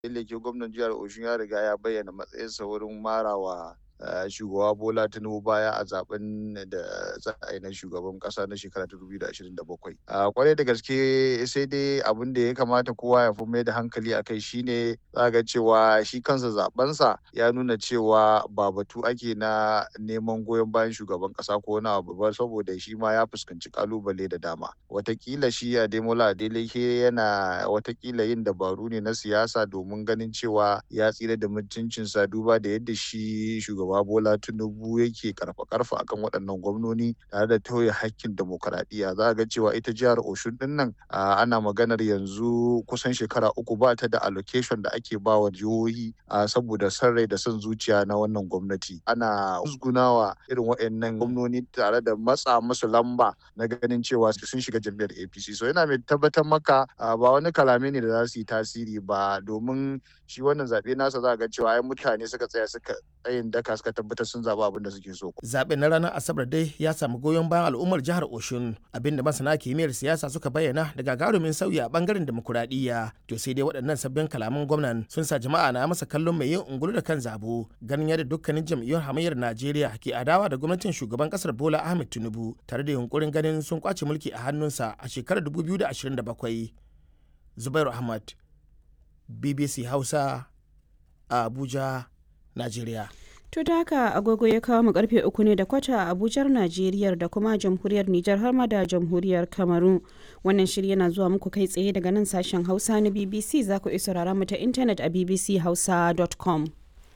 Leke gwamnan jihar Oshun ya riga ya bayyana matsayinsa wurin marawa shugaba Bola Tinubu baya a zaben da za a yi na shugaban kasa na shekara ta 2027. Kwarai da gaske sai dai abin da ya kamata kowa ya fi mai da hankali a kai shine za ga cewa shi kansa zabensa ya nuna cewa ba batu ake na neman goyon bayan shugaban kasa ko na abu ba saboda shi ma ya fuskanci kalubale da dama. Watakila shi Ademola Adeleke yana watakila yin dabaru ne na siyasa domin ganin cewa ya tsira da mutuncinsa duba da yadda shi shugaba Bola Tinubu yake karfa karfa akan waɗannan gwamnoni tare da tauye hakkin demokaradiyya za ga cewa ita jihar Oshun din nan ana maganar yanzu kusan shekara uku ba ta da allocation da ake ba wa jihohi saboda son rai da son zuciya na wannan gwamnati ana usgunawa irin waɗannan gwamnoni tare da matsa musu lamba na ganin cewa sun shiga jam'iyyar APC so yana mai tabbatar maka ba wani kalame ne da za su yi tasiri ba domin shi wannan zaɓe nasa za ga cewa ai mutane suka tsaya suka tsayin daka suka tabbatar sun zaɓi abin da suke so. Zaɓen na ranar Asabar dai ya samu goyon bayan al'ummar jihar Oshun abinda masana kimiyyar siyasa suka bayyana da gagarumin sauyi a bangaren demokuraɗiyya. To sai dai waɗannan sabbin kalaman gwamnan sun sa jama'a na masa kallon mai yin ungulu da kan zabo ganin yadda dukkanin jam'iyyun hamayyar Najeriya ke adawa da gwamnatin shugaban kasar Bola Ahmed Tinubu tare da yunkurin ganin sun kwace mulki a hannunsa a shekarar 2027. Zubairu Ahmad, BBC Hausa, a Abuja, Najeriya. To da haka agogo ya kawo mu karfe uku ne da kwata a Abujar Najeriya da kuma jamhuriyar Nijar har ma da jamhuriyar Kamaru. Wannan shiri yana zuwa muku kai tsaye daga nan sashen Hausa na BBC za ku isa rara mu ta intanet a bbchausa.com.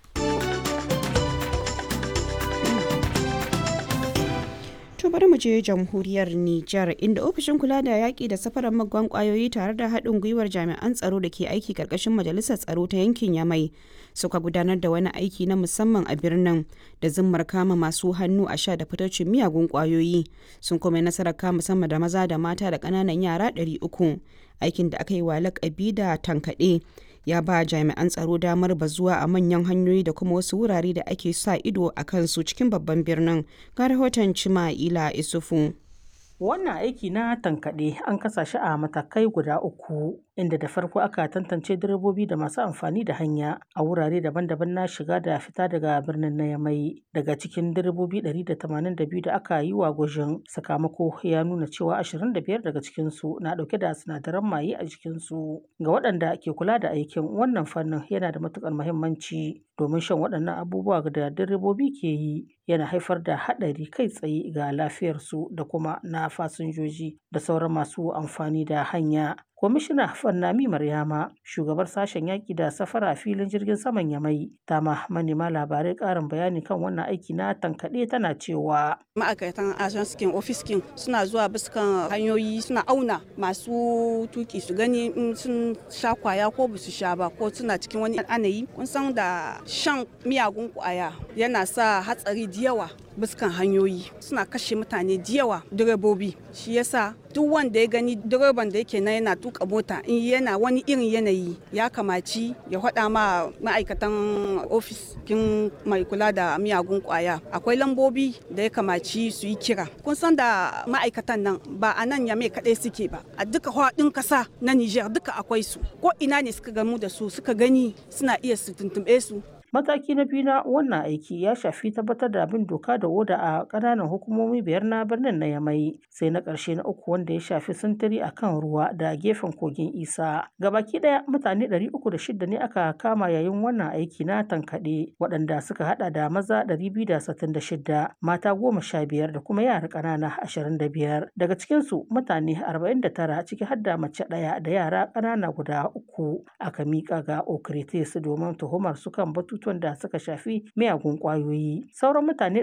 To bari mu je jamhuriyar Nijar inda ofishin kula da yaƙi da safarar magwan ƙwayoyi tare da haɗin gwiwar jami'an tsaro da ke aiki ƙarƙashin majalisar tsaro ta yankin Yamai suka gudanar da wani aiki na musamman a birnin da zimmar kama masu hannu a sha da fitocin miyagun ƙwayoyi sun kuma nasarar kama sama da maza da mata da ƙananan yara 300 aikin da aka yi wa lakabi da tankaɗe ya ba jami'an tsaro damar bazuwa a manyan hanyoyi da kuma wasu wurare da ake sa ido a kansu cikin babban birnin ga rahoton cima'ila isufu wannan aiki na tankaɗe an kasa shi a matakai guda uku inda da farko aka tantance direbobi da masu amfani da hanya a wurare daban-daban na shiga da fita daga birnin na yamai daga cikin direbobi 182 da aka yi wa gwajin sakamako ya nuna cewa 25 daga cikinsu na dauke da sinadaran maye a jikinsu ga waɗanda ke kula da aikin wannan fannin yana da matukar muhimmanci domin shan waɗannan abubuwa da direbobi ke yi yana haifar da haɗari kai tsaye ga lafiyarsu da kuma na fasinjoji da sauran masu amfani da hanya kwamishina fannami maryama shugabar sashen yaƙi da safara a filin jirgin saman yamai ta ma manema labarai ƙarin bayani kan wannan aiki na tankaɗe tana cewa ma'aikatan ajanskin ofiskin suna zuwa biskan hanyoyi suna auna masu tuki su gani in sun sha kwaya ko ba su sha ba ko suna cikin wani anayi kun san da shan miyagun kwaya yana sa hatsari da yawa biskan hanyoyi suna kashe mutane da yawa direbobi shi yasa duk wanda ya gani direban da yake na yana tuka mota in yana wani irin yanayi ya kamaci ya faɗa ma ma'aikatan ofis kin mai kula da miyagun kwaya akwai lambobi da ya kamaci su yi kira kun san da ma'aikatan nan ba a nan yame kaɗai suke ba a duka faɗin ƙasa na niger duka akwai su ko ina ne suka gamu da su suka gani suna iya su tuntuɓe su Mataki na biyu na wannan aiki ya shafi tabbatar da bin doka da oda a ƙananan hukumomi biyar na birnin na Yamai, sai na ƙarshe na uku wanda ya shafi sintiri a kan ruwa da gefen kogin Isa. Gabaki ɗaya mutane ɗari uku da shida ne aka kama yayin wannan aiki na tankaɗe, waɗanda suka haɗa da maza ɗari biyu da sittin da shida, mata goma sha biyar da kuma yara ƙanana ashirin da biyar. Daga cikinsu mutane arba'in da tara ciki har da mace ɗaya da yara ƙanana guda uku aka miƙa ga Okritis domin tuhumar su kan batutu batutuwan da suka shafi miyagun kwayoyi sauran mutane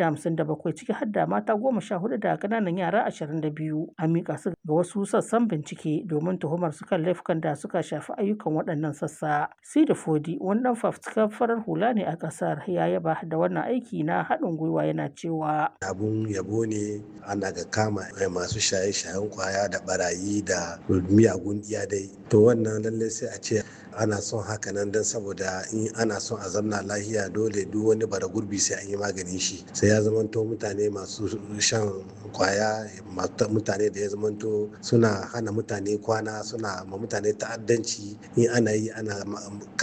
257 ciki har da mata goma sha hudu da kananan yara 22 an mika su ga wasu sassan bincike domin tuhumar su kan laifukan da suka shafi ayyukan waɗannan sassa sida fodi wani dan fafutukar farar hula ne a ƙasar ya yaba da wannan aiki na haɗin gwiwa yana cewa abun yabo ne ana ga kama masu shaye-shayen kwaya da barayi da miyagun iyadai to wannan lallai sai a ce ana son haka nan don saboda in ana son a zamna lahiya dole duk wani bara gurbi sai an yi maganin shi sai ya zamanto mutane masu shan kwaya mutane da ya zamanto suna hana mutane kwana suna ma mutane ta'addanci in ana yi ana